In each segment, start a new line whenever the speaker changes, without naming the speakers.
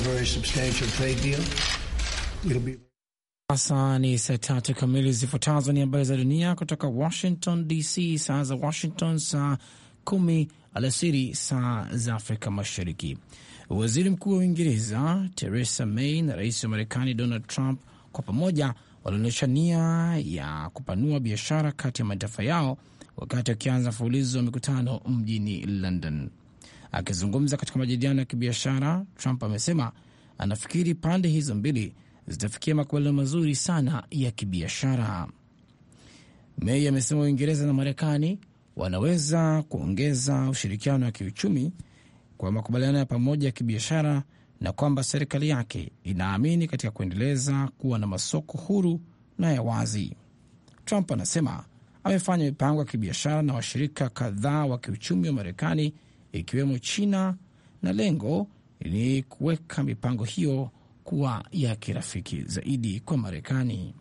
Sasa ni saa tatu kamili. Zifuatazo ni habari za dunia kutoka Washington DC, saa za Washington saa kumi alasiri saa za Afrika Mashariki. Waziri Mkuu wa Uingereza Theresa May na rais wa Marekani Donald Trump kwa pamoja walionyesha nia ya kupanua biashara kati ya mataifa yao wakati wakianza mfululizo wa mikutano mjini London. Akizungumza katika majadiliano ya kibiashara, Trump amesema anafikiri pande hizo mbili zitafikia makubaliano mazuri sana ya kibiashara. May amesema Uingereza na Marekani wanaweza kuongeza ushirikiano wa kiuchumi kwa makubaliano ya pamoja ya kibiashara na kwamba serikali yake inaamini katika kuendeleza kuwa na masoko huru na ya wazi. Trump anasema amefanya mipango ya kibiashara na washirika kadhaa wa kiuchumi wa Marekani ikiwemo China na lengo ni kuweka mipango hiyo kuwa ya kirafiki zaidi kwa Marekani.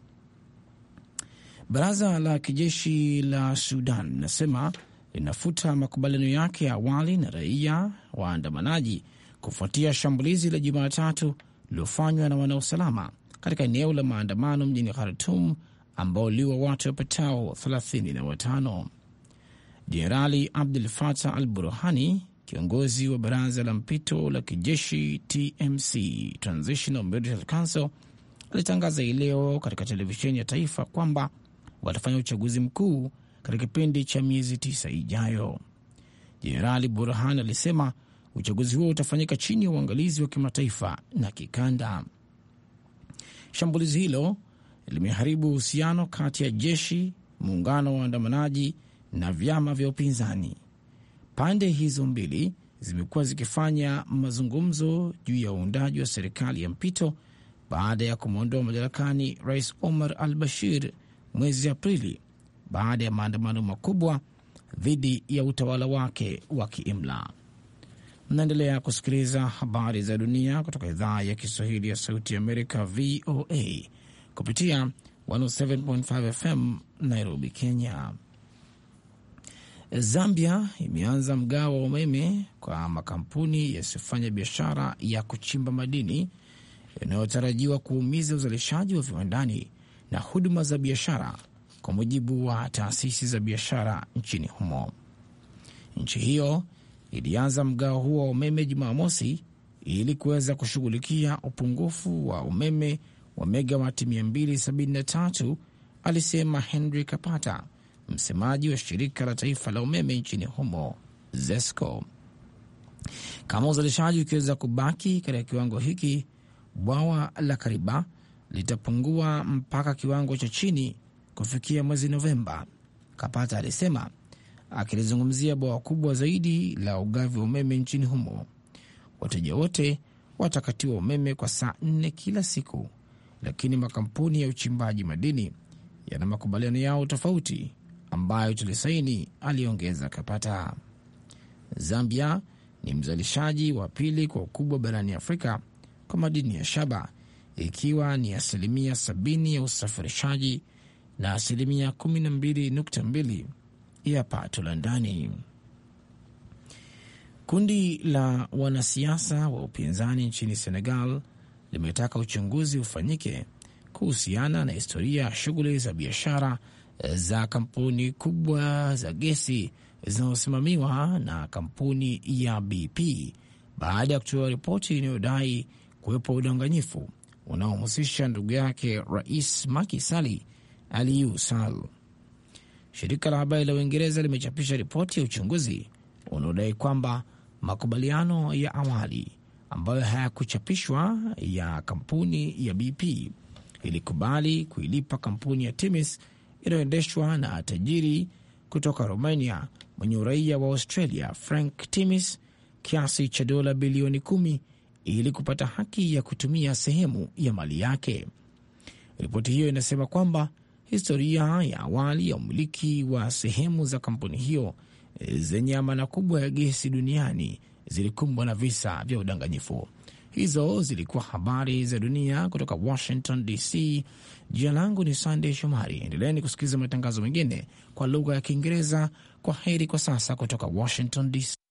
Baraza la kijeshi la Sudan linasema linafuta makubaliano yake ya awali na raia waandamanaji kufuatia shambulizi la Jumatatu lililofanywa na wanausalama katika eneo la maandamano mjini Khartum ambao liwa watu wapatao 35. Jenerali Abdul Fatah al Burhani, kiongozi wa baraza la mpito la kijeshi TMC, Transitional Military Council, alitangaza hii leo katika televisheni ya taifa kwamba watafanya uchaguzi mkuu katika kipindi cha miezi tisa ijayo. Jenerali Burhan alisema uchaguzi huo utafanyika chini ya uangalizi wa kimataifa na kikanda. Shambulizi hilo limeharibu uhusiano kati ya jeshi, muungano wa waandamanaji na vyama vya upinzani. Pande hizo mbili zimekuwa zikifanya mazungumzo juu ya uundaji wa serikali ya mpito baada ya kumwondoa madarakani Rais Omar al Bashir mwezi Aprili baada ya maandamano makubwa dhidi ya utawala wake wa kiimla. Mnaendelea kusikiliza habari za dunia kutoka idhaa ya Kiswahili ya Sauti ya Amerika, VOA, kupitia 107.5 FM Nairobi, Kenya. Zambia imeanza mgao wa umeme kwa makampuni yasiyofanya biashara ya kuchimba madini yanayotarajiwa kuumiza uzalishaji wa viwandani na huduma za biashara, kwa mujibu wa taasisi za biashara nchini humo. Nchi hiyo ilianza mgao huo wa umeme Jumamosi ili kuweza kushughulikia upungufu wa umeme wa megawati 273, alisema Henry Kapata, msemaji wa shirika la taifa la umeme nchini humo ZESCO. Kama uzalishaji ukiweza kubaki katika kiwango hiki, bwawa la Kariba litapungua mpaka kiwango cha chini kufikia mwezi Novemba, Kapata alisema, akilizungumzia bwawa kubwa zaidi la ugavi wa umeme nchini humo. Wateja wote watakatiwa umeme kwa saa nne kila siku, lakini makampuni ya uchimbaji madini yana makubaliano yao tofauti ambayo tulisaini, aliongeza Kapata. Zambia ni mzalishaji wa pili kwa ukubwa barani Afrika kwa madini ya shaba ikiwa ni asilimia 70 ya usafirishaji na asilimia 12.2 ya pato la ndani. Kundi la wanasiasa wa upinzani nchini Senegal limetaka uchunguzi ufanyike kuhusiana na historia ya shughuli za biashara za kampuni kubwa za gesi zinazosimamiwa na kampuni ya BP baada ya kutoa ripoti inayodai kuwepo udanganyifu unaohusisha ndugu yake Rais Macky Sall Aliou Sall. Shirika la habari la Uingereza limechapisha ripoti ya uchunguzi unaodai kwamba makubaliano ya awali ambayo hayakuchapishwa ya kampuni ya BP ilikubali kuilipa kampuni ya Timis inayoendeshwa na tajiri kutoka Romania mwenye uraia wa Australia Frank Timis kiasi cha dola bilioni kumi ili kupata haki ya kutumia sehemu ya mali yake. Ripoti hiyo inasema kwamba historia ya awali ya umiliki wa sehemu za kampuni hiyo zenye amana kubwa ya gesi duniani zilikumbwa na visa vya udanganyifu. Hizo zilikuwa habari za dunia kutoka Washington DC. Jina langu ni Sandey Shomari. Endeleeni kusikiliza matangazo mengine kwa lugha ya Kiingereza. Kwa heri kwa sasa kutoka Washington DC.